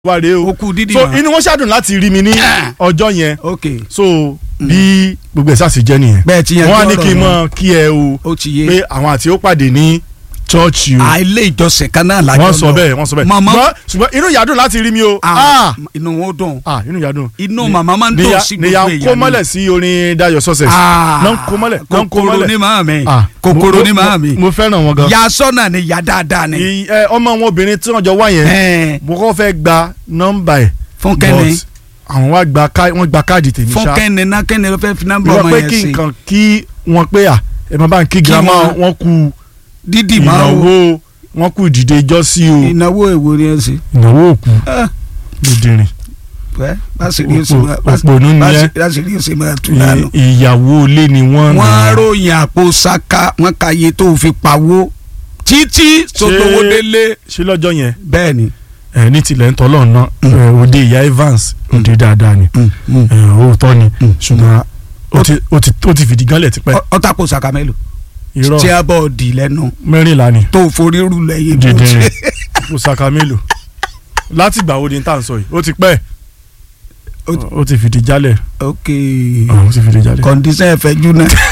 wà rèé o okú dídì so mọ́. inú wọn ṣàdùn láti rí mi ní Ah. ọjọ́ yẹn ok so bí gbogbo ẹ̀ sàṣì jẹ́ nìyẹn bẹ́ẹ̀ ti yẹn wọ́n á ní kí n mọ̀ kí ẹ o ó ti yé pé àwọn àti ó pàdé ní chọ́ọ̀chì o àìlè ìjọsìn kan náà lájọ wọ́n sọ bẹ́ẹ̀ wọ́n sọ bẹ́ẹ̀ màmá ṣùgbọ́n ṣùgbọ́n inú ìyá dùn láti rí mi o ah, ah inú wọn dùn ah inú ìyá dùn inú Ni- màmá máa ń dùn níyà sí gbogbo níyà ń èèyàn kó ni. mọ́lẹ̀ sí orin Dayọ̀ success Ah, náà ń kó mọ́lẹ̀ náà ń kó kòkòrò mọ́lẹ̀ ní màá mi Ah, kòkòrò mo- ní mo- màá mi mo fẹ́ràn wọn gan ya sọ́nà ni ya dáadáa ni Ì- ẹ, ọmọ wọn obìnrin tí wọ́n jọ wá yẹn Ẹn, mo kọ́ fẹ́ gba nọ́mbà ẹ̀ fún kẹ́ni but àwọn wá gba ká- wọ́n gba káàdì tèmi fún ṣá kẹ́ni náà kẹ́ni ló fẹ́ fi nọ́mbà ìwọ ọmọ pé yẹn kí sí nǹkan kí wọ́n pé à ẹ máa bá ń kí girama wọn- wọn kú dídì máa wo ìnáwó wọn kú ìdìde ìjọsí o ìnáwó èwo ni ẹ sí. ìnáwó òkú Ah, lódìrín pẹ́ báṣìírí ó sì Òpò- máa òpònú ni ẹ́. báṣìírí ó sì máa tú lánàá. ìyàwó ilé ni wọ́n wọ́n nà. ròyìn àpò saka wọ́n ka iye tó fi pawó títí sotowó délé. ṣé lọ́jọ́ yẹn bẹ́ẹ̀ ni. ẹ ní tilẹ̀ ń tọ́lọ̀ ná ẹ, òde ìyá Evans òde dáadáa ni ẹ, òótọ́ ni Mm. ṣùgbọ́n ó ti- ó ti- ó ti fìdí gánlẹ̀ tipẹ́ ọ̀tá kò saka mélòó. irọ́ tí a bọ̀ di lẹ́nu mẹ́rìnlá ni tó forí rú lẹ́yìn bó dìndín ti. kò saka mélòó láti gbà wo ni tá à ń sọ yìí ó ti pẹ́ Ó ti- ó ti fìdí jálẹ̀ ok ó ti fìdí jálẹ̀. kọ́ndíṣẹ́ ẹ̀fẹ́jú náà.